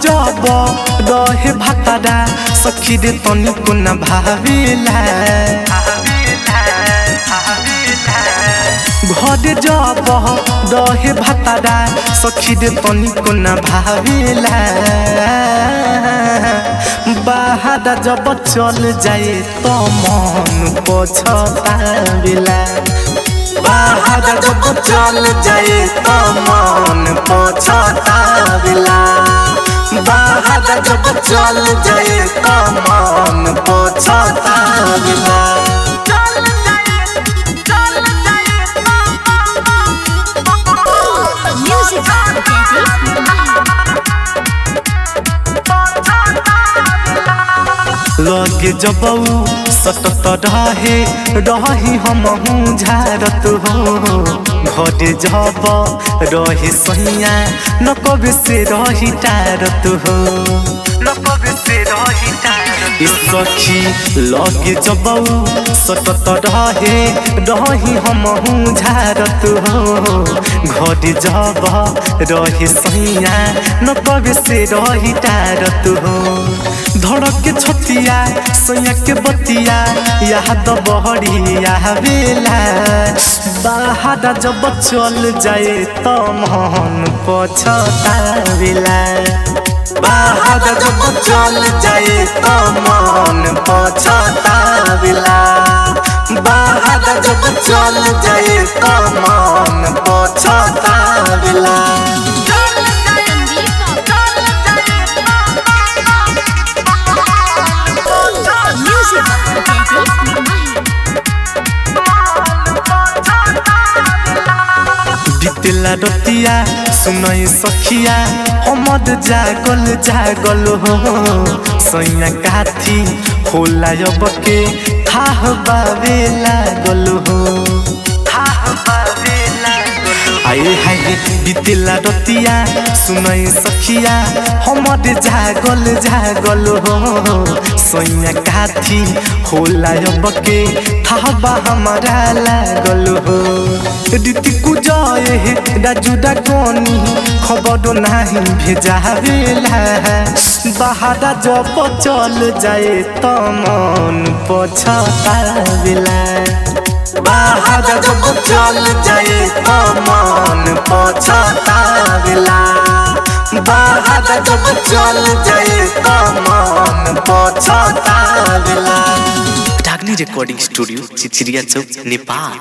जब रहे भातारा सखी रे तनिको न भावेला घर जब रहे भातारा सखी रे तनिको न भावेला बाहर जब चल जाए तो मन पछतावेला बाहर जब चल जाए तो मन पछतावेला बाहर जब चल जाए तो मन पछतावेला Music Daddy. लगे जबऊ सतत रहे रही हमहू झारत हो घरे जब रहे सैया न कबे से रही टारत हो न कबे से रही टारत ई सखी लगे जबऊ सतत रहे रही हमहू झारत हो घरे जब रहे सैया न कबे से रही टारत हो धड़क के छतिया सैया के बतिया याद बहरिया बेला बाहर जब चल जाए तो मन पछतावेला बाहर जब चल जाए तो मन पछतावेला बाहर जब चल जाए तो मन पछतावेला Music Daddy. बितला रतिया सुनई सखिया हमद जागल जागल हो सैया काथी होला अब के थाह बावे लागल हो थाह बावे लागल आए हाय बितला रतिया सुनई सखिया हमद जागल जागल हो सैया काथी होला अब के थाह बा हमारा लागल हो रीतिकु जय हे राजू डाकनी खबर नाही भेजावेला बाहर जब चल जाए तो मन पछतावेला बाहर जब चल जाए तो मन पछतावेला बाहर जब चल जाए तो मन पछतावेला डागनी रिकॉर्डिंग स्टूडियो चिचिरिया चौक नेपाल